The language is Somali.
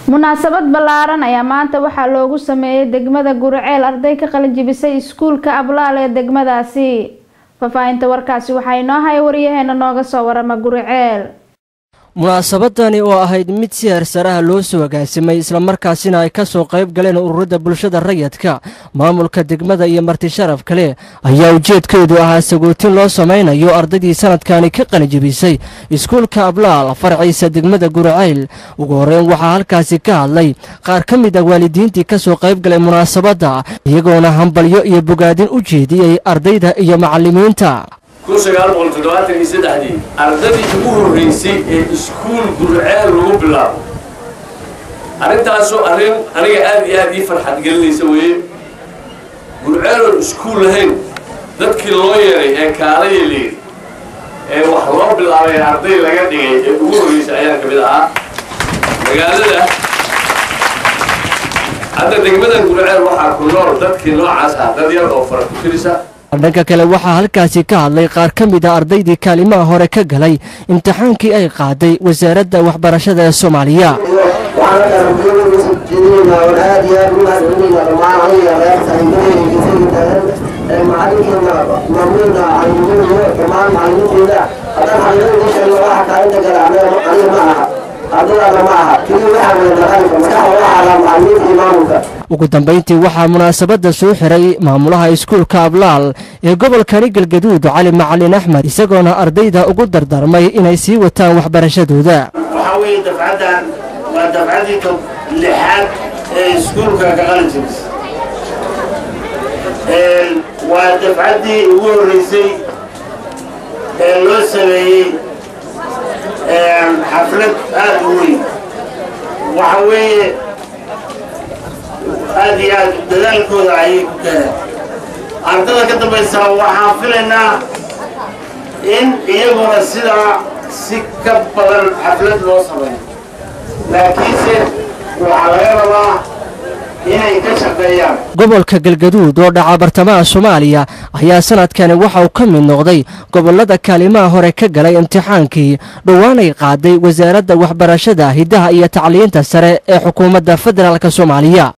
munaasabad ballaaran ayaa maanta waxaa loogu sameeyey degmada guriceel arday ka qalinjibisay iskuulka ablaal ee degmadaasi faahfaahinta warkaasi waxaa inoo haya waryaheena nooga soo warama guriceel munaasabadani oo ahayd mid si heersaraha loo soo agaasimay islamarkaasina ay ka soo qayb galeen ururada bulshada rayadka maamulka degmada iyo marti sharaf kale ayaa ujeedkeedu ahaa sagootin loo samaynayo ardaydii sanadkani ka qalinjibisay iskuulka ablaal farciisa degmada guriceyl ugu horreyn waxaa halkaasi ka hadlay qaar ka mid ah waalidiintii ka soo qayb galay munaasabadda iyagoona hambalyo iyo bogaadin u jeediyey ardayda iyo macallimiinta kun sagaal boqol toddobaatan iyo saddexdii ardadii ugu horreysay ee iskuul gurceel lagu bilaabo arrintaasoo arrin aniga aad iyo aad ii farxad gelinaysa weeye gurceeloon iskuul lahayn dadkii loo yeeray ee kaalaya leeri ee wax loo bilaabay arday laga dhigay ee ugu horreysay ayaan ka mid ahaa magaalada hadda degmadan gurceel waxaa ku nool dadkii noocaas ah dad yar oo fara ku tirisa dhanka kale waxaa halkaasi ka hadlay qaar ka mid a ardaydii kaalimaha hore ka galay imtixaankii ay qaaday wasaaradda waxbarashada ee soomaaliya ugu dambayntii waxaa munaasabadda soo xiray maamulaha iskuulka ablaal ee gobolkani galgaduud cali macalin axmed isagoona ardayda ugu dardarmay inay sii wataan waxbarashadooda waxaa weeye dafcaddan waa dafcaddii ka lixaad ee iskuulka ka qalin jibis waa dafcaddii ugu horreysay ee loo sameeyey xaflad aad u weyn waxa weeye aad iyo aad dadaalkooda ayay ku gaareen ardada ka dambaysa waxaan filaynaa in iyaguna sidaa si ka badan xaflad loo sameeyo laakiinse waxaa laga rabaa inay ka shaqeeyaan gobolka galgaduud oo dhaca bartamaha soomaaliya ayaa sanadkani waxa uu ka mid noqday gobollada kaalimaha hore ka galay imtixaankii dhowaanay qaaday wasaaradda waxbarashada hiddaha iyo tacliinta sare ee xukuumadda federaalk soomaaliya